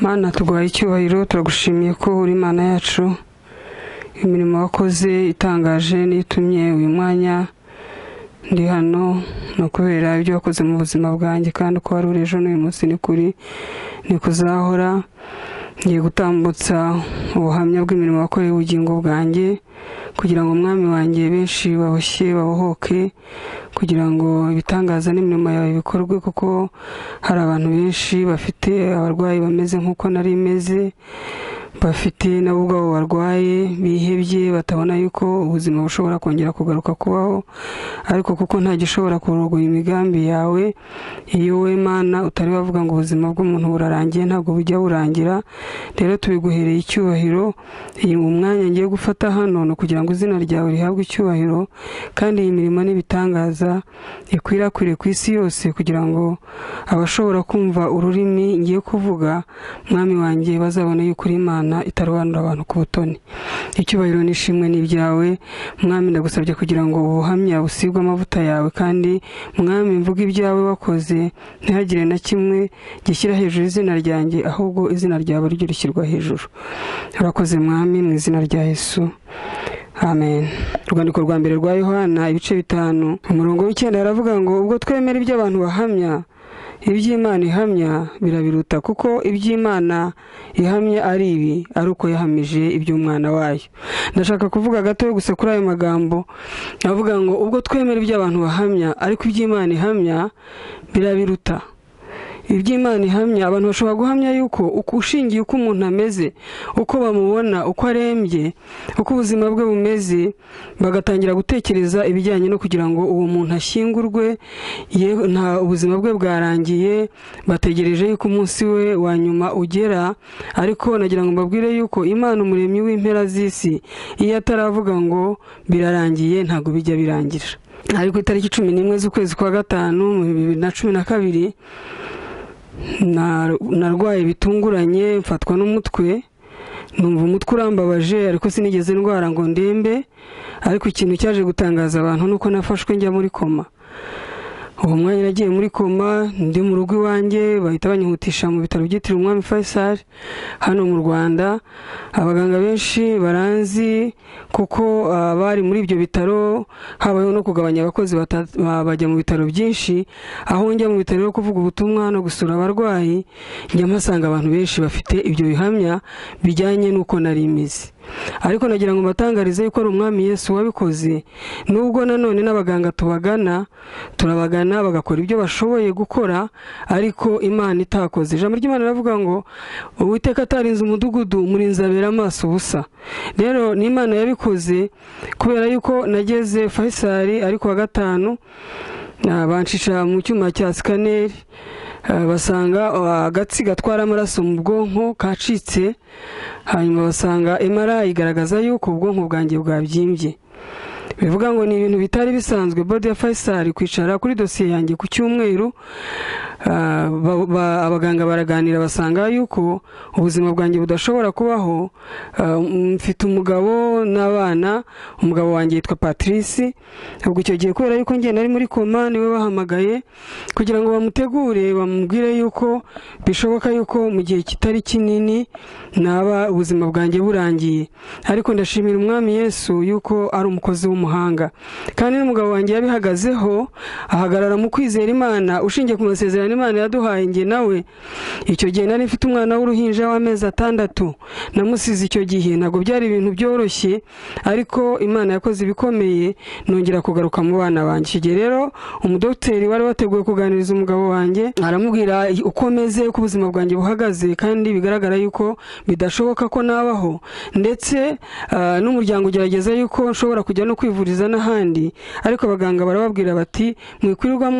mana turwaye icyubahiro turagushimiye ko uri imana yacu imirimo wakoze itangaje n'itumye uyu mwanya ndi hano ni ukubera ibyo wakoze mu buzima bwanjye kandi uko wari uri ejo n'uyu munsi ni kuri ni kuzahora ngiye gutambutsa ubuhamya bw'imirimo wakoreye ubugingo bwanjye kugira ngo umwami wanjye benshi baboshye babohoke kugira ngo ibitangaza n'imirimo yawe bikorwe kuko hari abantu benshi bafite abarwayi bameze nk'uko nari meze bafite nabo ubwabo barwaye bihebye batabona yuko ubuzima bushobora kongera kugaruka kubaho ariko kuko nta gishobora kurogoya imigambi yawe iyo we mana utari wavuga ngo ubuzima bw'umuntu burarangiye ntabwo bujya burangira rero tubiguhereye icyubahiro iyi umwanya ngiye gufata hano ni ukugira ngo izina ryawe rihabwe icyubahiro kandi iyi mirimo n'ibitangaza ikwirakwire ku isi yose kugira ngo abashobora kumva ururimi ngiye kuvuga mwami wanjye bazabona yuko uri imana itarobanura abantu ku butoni icyubahiro n'ishimwe ni ibyawe mwami ndagusabye kugira ngo ubuhamya busigwe amavuta yawe kandi mwami mvuga ibyawe wakoze ntihagire na kimwe gishyira hejuru izina ryanjye ahubwo izina ryawe ryo rishyirwa hejuru urakoze mwami mu izina rya yesu amen urwandiko rwa mbere rwa yohana ibice bitanu umurongo w'icyenda yaravuga ngo ubwo twemera ibyo abantu bahamya iby'imana ihamya birabiruta kuko iby'imana ihamya ari ibi ari uko yahamije iby'umwana wayo ndashaka kuvuga gato gusa kuri ayo magambo avuga ngo ubwo twemera ibyo abantu bahamya ariko iby'imana ihamya birabiruta iby'imana ihamya abantu bashobora guhamya yuko ushingiye uko umuntu ameze uko bamubona uko arembye uko ubuzima bwe bumeze bagatangira gutekereza ibijyanye no kugira ngo uwo muntu ashyingurwe nta ubuzima bwe bwarangiye bategereje yuko umunsi we wa nyuma ugera ariko nagira ngo mbabwire yuko imana umuremyi w'impera z'isi iyo ataravuga ngo birarangiye ntabwo bijya birangira ari ku itariki cumi n'imwe z'ukwezi kwa gatanu mu bibiri na cumi na kabiri narwaye bitunguranye mfatwa n'umutwe numva umutwe urambabaje ariko sinigeze ndwara ngo ndembe ariko ikintu cyaje gutangaza abantu nuko nafashwe njya muri koma uwo mwanya nagiye muri koma ndi mu rugo iwanjye bahita banyihutisha mu bitaro byitiriwe umwami Faisal hano mu rwanda abaganga benshi baranzi kuko abari muri ibyo bitaro habayeho no kugabanya abakozi bajya mu bitaro byinshi aho njya mu bitaro yo kuvuga ubutumwa no gusura abarwayi njya mpasanga abantu benshi bafite ibyo bihamya bijyanye n'uko nari imizi ariko nagira ngo mbatangarize yuko ari umwami Yesu wabikoze nubwo nanone n'abaganga tubagana turabagana bagakora ibyo bashoboye gukora ariko imana itakoze ijambo ry'imana riravuga ngo uwiteka atarinze umudugudu umurinzi abera amaso ubusa rero ni imana yabikoze kubera yuko nageze fayisari ariko wa gatanu bancisha mu cyuma cya sikaneri basanga agatsi gatwara amaraso mu bwonko kacitse hanyuma basanga emara igaragaza yuko ubwonko bwanjye bwabyimbye bivuga ngo ni ibintu bitari bisanzwe bodi ya fayisari kwicara kuri dosiye yanjye ku cyumweru abaganga baraganira basanga yuko ubuzima bwanjye budashobora kubaho mfite umugabo n'abana umugabo wanjye yitwa patrice ubwo icyo gihe kubera yuko njye nari muri koma niwe bahamagaye kugira ngo bamutegure bamubwire yuko bishoboka yuko mu gihe kitari kinini naba ubuzima bwanjye burangiye ariko ndashimira umwami yesu yuko ari umukozi w'umuhanda kandi n'umugabo wanjye yabihagazeho ahagarara mu kwizera imana ushingiye ku masezerano imana yaduhaye nge nawe icyo gihe nari mfite umwana w'uruhinja w'amezi atandatu namusize icyo gihe ntabwo byari ibintu byoroshye ariko imana yakoze ibikomeye nongera kugaruka mu bana banjye icyo gihe rero umudogiteri wari wateguye kuganiriza umugabo wanjye aramubwira uko meze uko ubuzima bwanjye buhagaze kandi bigaragara yuko bidashoboka ko nabaho ndetse n'umuryango ugerageza yuko nshobora kujya no kwivuza n'ahandi ariko abaganga barababwira bati mwikwirirwa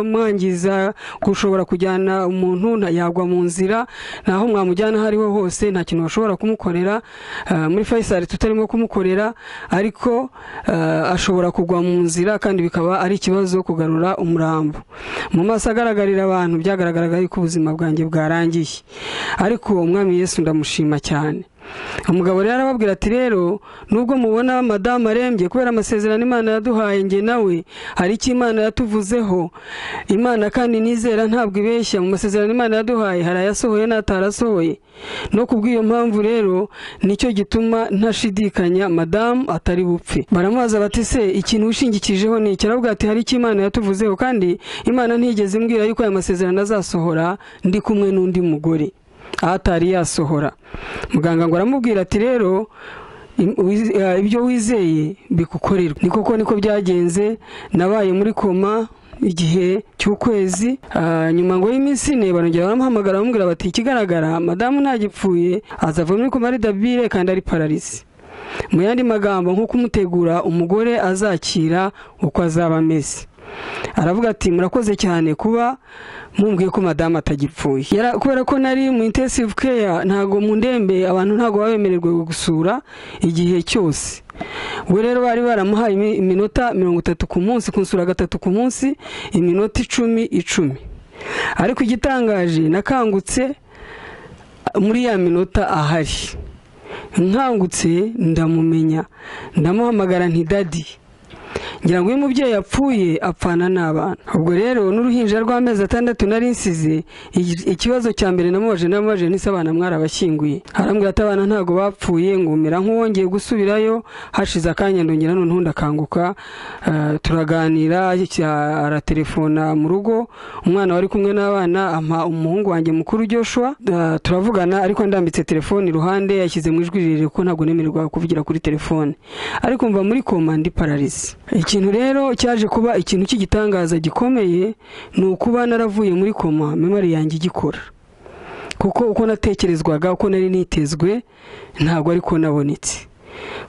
mwangiza gushobora kujyana umuntu yagwa mu nzira naho mwamujyana aho ariho hose nta kintu bashobora kumukorera muri fayisari tutarimo kumukorera ariko ashobora kugwa mu nzira kandi bikaba ari ikibazo kugarura umurambo mu maso agaragarira abantu byagaragaraga yuko ubuzima bwanjye bwarangiye ariko umwami Yesu ndamushima cyane umugabo rero arababwira ati rero nubwo mubona madamu arembye kubera amasezerano imana yaduhaye njye nawe hari icyo imana yatuvuzeho imana kandi nizera ntabwo ibeshya mu masezerano imana yaduhaye hari ayasohoye n'atarasohoye no ku bw'iyo mpamvu rero nicyo gituma ntashidikanya madamu atari bupfe baramubaza bati se ikintu ushingikijeho ni iki aravuga ati hari icyo imana yatuvuzeho kandi imana ntigeze imbwira yuko aya masezerano azasohora ndi kumwe n'undi mugore aho atari yasohora muganga ngo aramubwira ati rero ibyo wizeye bigukorerwa ni koko niko byagenze nabaye muri koma igihe cy'ukwezi nyuma ngo y'iminsi ine barongera baramuhamagara bamubwira bati ikigaragara madamu ntagipfuye azava muri koma ari dabire kandi ari pararisi mu yandi magambo nko kumutegura umugore azakira uko azaba ameze aravuga ati murakoze cyane kuba mumbwiye ko madamu atagipfuye kubera ko nari mu intensive care ntabwo mu ndembe abantu ntabwo baba bemererwa gusura igihe cyose we rero bari baramuhaye iminota mirongo itatu ku munsi kunsura gatatu ku munsi iminota icumi icumi ariko igitangaje nakangutse muri ya minota ahari nkangutse ndamumenya ndamuhamagara ntidadi ngira ngo uyu mubyeyi yapfuye apfana n'abana ubwo rero n'uruhinja rw'amezi atandatu nari nsize ikibazo cya mbere namubaje namubaje n'ise abana mwarabashyinguye harambwira ati abana ntabwo bapfuye ngumira nk'uwongeye gusubirayo hashize akanya ndongera noneho ndakanguka turaganira aratelefona mu rugo umwana wari kumwe n'abana ampa umuhungu wanjye mukuru Joshua turavugana ariko ndambitse telefone iruhande yashyize mu ijwi rirerire ko ntabwo nemererwa kuvugira kuri telefone ariko mva muri koma ndi pararizi ikintu rero cyaje kuba ikintu cy'igitangaza gikomeye ni ukuba naravuye muri koma memari yanjye igikora kuko uko natekerezwaga uko nari nitezwe ntabwo ariko nabonetse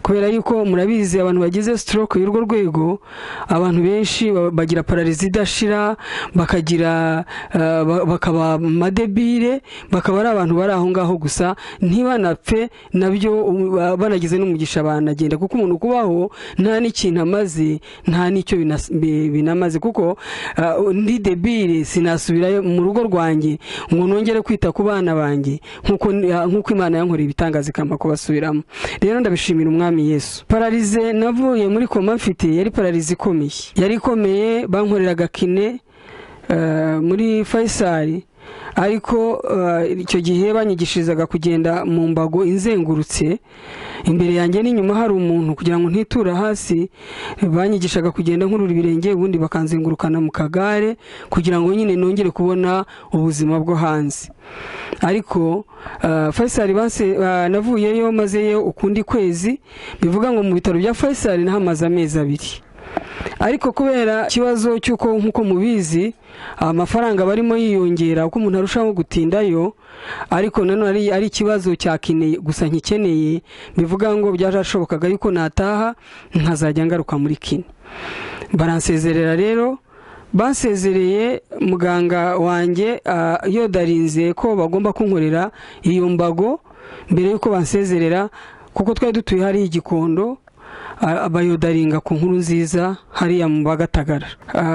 kubera yuko murabizi abantu bagize stroke y'urwo rwego abantu benshi bagira pararizi idashira bakagira bakaba amadebire bakaba ari abantu bari aho ngaho gusa ntibanapfe nabyo banagize n'umugisha banagenda kuko umuntu kubaho nta n'ikintu amaze nta n'icyo binamaze kuko ndi debire sinasubira mu rugo rwanjye ngo nongere kwita ku bana banjye nk'uko imana yankoreye ibitangaza ikampa kubasubiramo rero ndabishimira umwami yesu pararize navuye muri koma mfite yari pararize ikomeye yari ikomeye bankoreraga kine muri fayisari ariko icyo gihe banyigishirizaga kugenda mu mbago izengurutse imbere yanjye n'inyuma hari umuntu kugira ngo ntitura hasi banyigishaga kugenda nkurura ibirenge ubundi bakanzengurukana mu kagare kugira ngo nyine nongere kubona ubuzima bwo hanze ariko fayisari navuyeyo mazeyo ukundi kwezi bivuga ngo mu bitaro bya fayisari nahamaze amezi abiri ariko kubera ikibazo cy'uko nk'uko mubizi amafaranga barimo yiyongera uko umuntu arushaho gutindayo ariko nanone ari ikibazo cyakeneye gusa nkikeneye bivuga ngo byarashobokaga yuko nataha nkazajya ngaruka muri kine baransezerera rero basezereye muganga wanjye yodarinze ko bagomba kunkorera iyo mbago mbere y'uko bansezerera kuko twari dutuye hariya igikondo bayodaringa ku nkuru nziza hariya mu bagatagara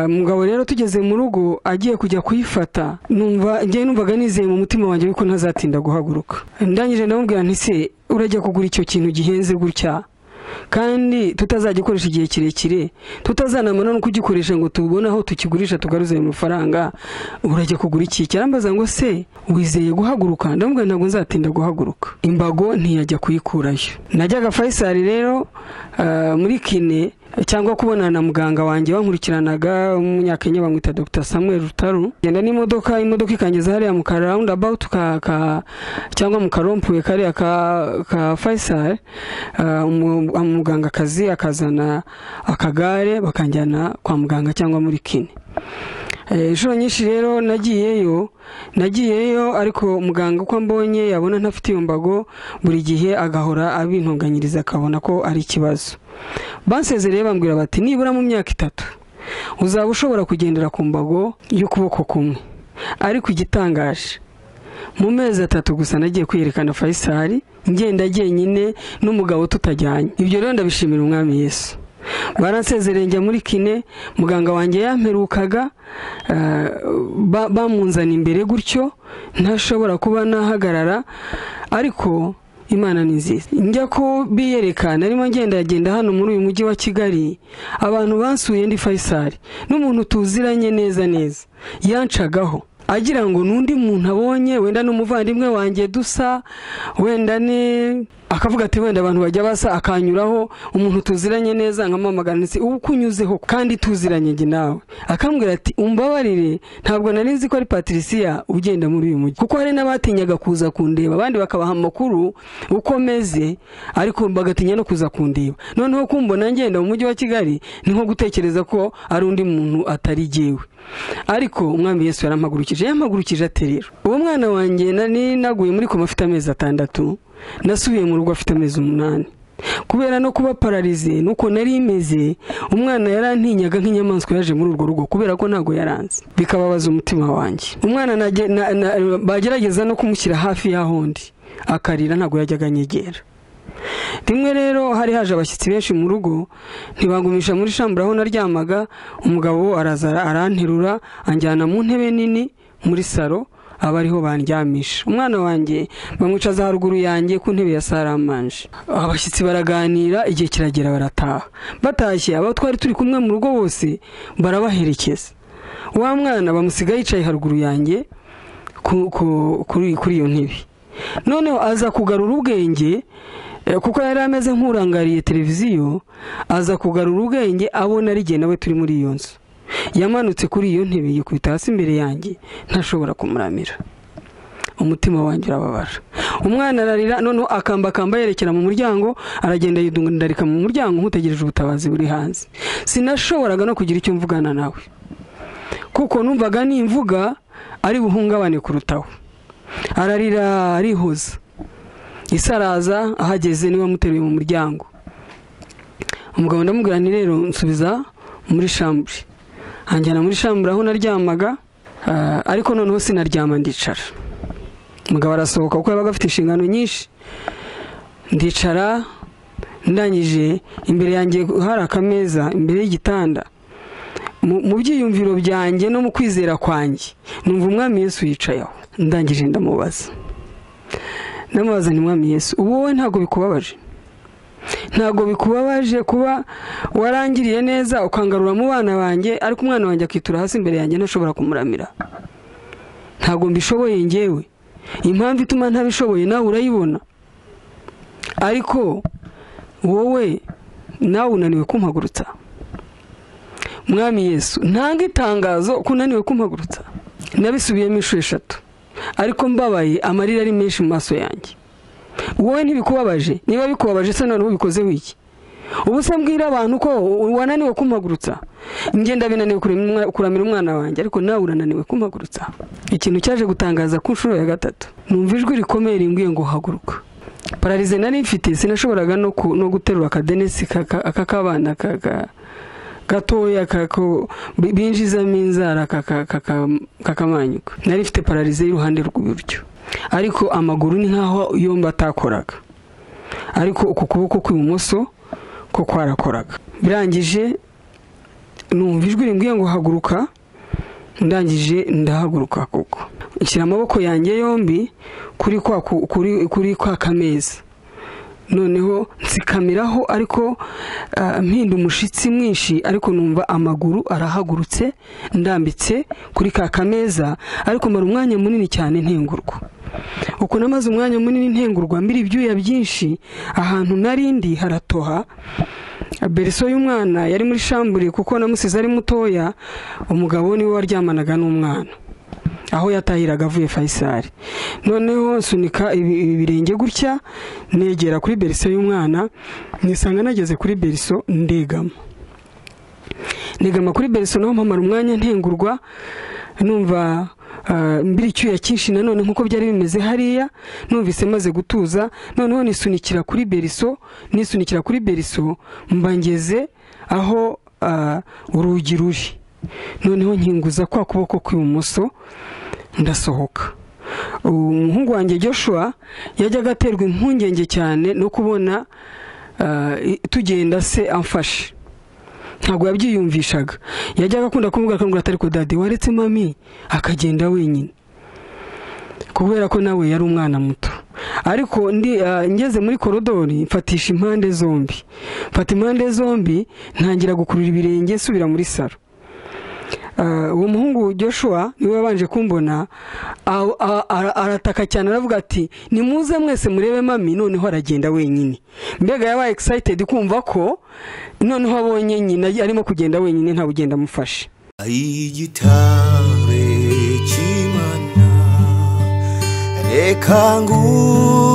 mugabo rero tugeze mu rugo agiye kujya kuyifata numva ngewe numvaga nizeye mu mutima wanjye yuko ntazatinda guhaguruka ndangije ndamubwira nti se urajya kugura icyo kintu gihenze gutya kandi tutazagikoresha igihe kirekire tutazanamara no kugikoresha ngo tubone aho tukigurisha tugaruze ayo mafaranga urajya kugura iki cyarambaza ngo se wizeye guhaguruka ndamubwira ntabwo nzatinda guhaguruka imbago ntiyajya kuyikurayo najyaga fayisari rero muri kine cyangwa kubonana na muganga wanjye bankurikiranaga umunyakenya bamwita dr samuel rutaru genda n'imodoka imodoka ikangeza hariya mu karawundi abawuti cyangwa mu karompuwe kariya ka fayisari umugangakazi akazana akagare bakanjyana kwa muganga cyangwa muri kine inshuro nyinshi rero nagiyeyo nagiyeyo ariko muganga uko ambonye yabona ntafite iyo mbago buri gihe agahora abintunganyiriza akabona ko ari ikibazo basezereye bambwira bati nibura mu myaka itatu uzaba ushobora kugendera ku mbago y'ukuboko kumwe ariko igitangaje mu mezi atatu gusa nagiye kwiyerekana fayisari ngenda jyenyine n'umugabo tutajyanye ibyo rero ndabishimira umwami Yesu baransezereye njya muri kine muganga wanjye yamperukaga bamunzana imbere gutyo ntashobora kuba nahagarara ariko imana ni nziza njya ko biyereka narimo ngendagenda hano muri uyu mujyi wa kigali abantu bansuye ndi fayisari n'umuntu tuziranye neza neza yancagaho agira ngo n'undi muntu abonye wenda n'umuvandimwe wanjye dusa wenda ne akavuga ati wenda abantu bajya basa akanyuraho umuntu tuziranye neza nkamamagana ndetse uba ukunyuzeho kandi tuziranye njye nawe akambwira ati umbabarire ntabwo nari nzi ko ari patricia ugenda muri uyu mujyi kuko hari n'abatinyaga kuza kundeba abandi bakabaha amakuru uko meze ariko bagatinya no kuza kundeba noneho kumbona ngenda mu mujyi wa kigali ni nko gutekereza ko ari undi muntu atari jyewe ariko umwami yesu yarampagurukije yampagurukije ati rero uwo mwana wanjye nari naguye muri koma afite amezi atandatu nasubiye mu rugo afite amezi umunani kubera no kuba pararize nuko nari imeze umwana yarantinyaga nk'inyamaswa yaje muri urwo rugo kubera ko ntabwo yaranze bikababaza umutima wanjye umwana nage- na- na- bagerageza no kumushyira hafi y'aho undi akarira ntabwo yajyaga anyegera rimwe rero hari haje abashyitsi benshi mu rugo ntibagumisha muri shambura aho naryamaga umugabo araza aranterura anjyana mu ntebe nini muri saro aba ariho bandyamisha umwana wanjye bamwicaza haruguru yanjye ku ntebe ya saramanje abashyitsi baraganira igihe kiragera barataha batashye abo twari turi kumwe mu rugo bose barabaherekeza wa mwana bamusiga yicaye haruguru yanjye ku- ku- kuri kuri iyo ntebe noneho aza kugarura ubwenge eh, kuko yari ameze nk'urangariye televiziyo aza kugarura ubwenge abona ari jye nawe turi muri iyo nzu yamanutse kuri iyo ntebe yikubita hasi imbere yanjye ntashobora kumuramira umutima wanjye urababara umwana ararira noneho akambakamba yerekera mu muryango aragenda yidundarika mu muryango nk'utegereje ubutabazi buri hanze sinashoboraga no kugira icyo mvugana nawe kuko numvaga nimvuga ari buhungabane kurutaho ararira arihoza isaraza ahageze niwe amuteruye mu muryango umugabo ndamubwira nti rero nsubiza muri shambure anjyana muri shambure aho naryamaga ah, ariko noneho sinaryama ndicara umugabo arasohoka kuko yabaga afite inshingano nyinshi ndicara ndangije imbere yanjye hari akameza imbere y'igitanda mu mu byiyumviro byanjye no mu kwizera kwanjye numva umwami yesu yicaye aho ndangije ndamubaza ndamubaza nti mwami yesu ubu wowe ntabwo bikubabaje ntabwo bikubabaje kuba warangiriye neza ukangarura mu bana banjye ariko umwana wanjye akitura hasi imbere yanjye ntashobora kumuramira ntabwo mbishoboye ngewe impamvu ituma ntabishoboye nawe urayibona ariko wowe nawe unaniwe kumpagurutsa mwami yesu ntanga itangazo ko unaniwe kumpagurutsa nabisubiyemo inshuro eshatu ariko mbabaye amarira ari menshi mu maso yanjye wowe ntibikubabaje niba bikubabaje se noneho ubikozeho iki ubu se mbwira abantu ko wananiwe kumpagurutsa ngenda binaniwe kuramira umwana wanjye ariko nawe urananiwe kumpagurutsa ikintu cyaje gutangaza ku nshuro ya gatatu numva ijwi rikomeye rimbwiye ngo haguruka pararize nari mfite sinashoboraga no ku- no guterura akadenesi k'aka- aka kabana ka- ka- gatoya kako bi- binjizamo inzara kaka- kaka- kakamanyuka nari mfite pararize y'uruhande rw'iburyo ariko amaguru ni nk'aho yombi atakoraga ariko uku kuboko kw'ibumoso ko kwarakoraga birangije numva ijwi rimbwiye ngo haguruka ndangije ndahaguruka koko nshyira amaboko yanjye yombi kuri kwa ku- kuri kuri kwa kameza noneho nsikamiraho ariko ah, mpinda umushyitsi mwinshi ariko numva amaguru arahagurutse ndambitse kuri ka kameza ariko mara umwanya munini cyane ntengurwa uko namaze umwanya munini ntengurwa mbiri ibyuya byinshi ahantu narindi haratoha bereso y'umwana yari muri shambure kuko namusize ari mutoya umugabo niwe waryamanaga n'umwana aho yatahiraga avuye fayisari noneho nsunika ibi- ibirenge gutya negera kuri beriso y'umwana nisanga nageze kuri beriso ndegama negama kuri beriso naho mpamara umwanya ntengurwa numva ah, mbiri icyuya cyinshi nanone nkuko byari bimeze hariya numvise maze gutuza noneho nisunikira kuri beriso nisunikira kuri beriso mba ngeze aho ah, urugi ruri noneho nkinguza kwa kuboko kw'ibumoso ndasohoka umuhungu wanjye joshua yajyaga aterwa impungenge cyane no kubona ah, i- tugenda se amfashe ntabwo yabyiyumvishaga yajyaga akunda kumubwira akamubwira ati ariko dadi waretse mami akagenda wenyine kubera ko nawe yari umwana muto ariko ndi ah, ngeze muri korodori mfatisha impande zombi mfata impande zombi ntangira gukurura ibirenge nsubira muri saro Ah, uwo muhungu joshua niwe wabanje kumbona aho- a- a- arataka cyane aravuga ati nimuze mwese murebe mami noneho aragenda wenyine mbega yabaye excited kumva ko noneho abonye nyina arimo kugenda wenyine ntawe ugenda amufashe igitare cy'imana reka ngure